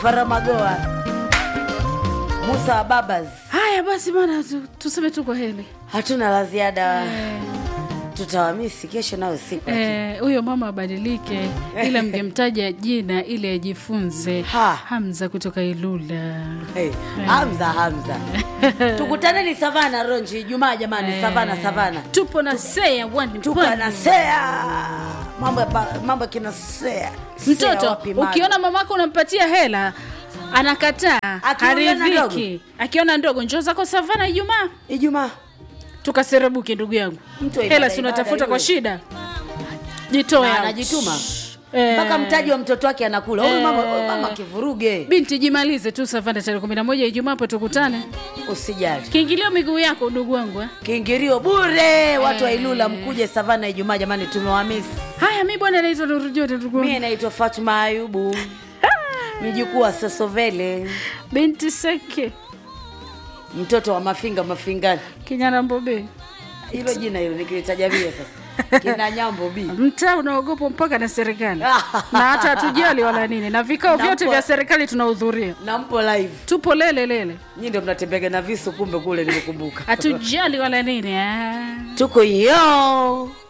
Faramagoa, Musa wa Babas. haya basi bana tu, tuseme tu kwa heli Hatuna la ziada, Eh, tutawamisi kesho nayo siku eh, huyo mama abadilike ila mngemtaja jina ili ajifunze Ha. hamza kutoka ilula Hey, Hamza Hamza, tukutaneni Savana Ronji Ijumaa jamani, Savana Savana, tupo na sea one tuko pwani. na sea mambo ya ba- mambo ya kina sea Sea mtoto wapi mali? ukiona mamako unampatia hela anakataa Akiona haridhiki akiona ndogo njoo zako savana ijumaa Ijumaa tukaserebuke ndugu yangu Mtu wa hela ibada, si ibada unatafuta kwa iwe. shida jitoe Na out. anajituma Eh, mpaka mtaji wa mtoto wake anakula huyu mama, Eh. huyu mama kivuruge, binti jimalize tu savana tarehe kumi na moja ijumaa hapo tukutane usijali kiingilio miguu yako ndugu wangu eh. kiingilio bure. Watu wa Ilula mkuje Savana Ijumaa jamani, tumewamisi. haya mi bwana naitwa nurujoni ndugu Mie wangu naitwa Fatuma Ayubu, mjukuu wa Sosovele, binti seke mtoto wa Mafinga Mafingani. kinyana mbobe Hilo jina hilo nikilitaja mie sasa kina Nyambo B mtaa unaogopwa mpaka na serikali na hata hatujali wala nini na vikao Na vyote mpo- vya serikali tunahudhuria na mpo live, tupo lele lele nyi ndio mnatembega na visu, kumbe kule nimekumbuka hatujali wala nini ah. tuko yo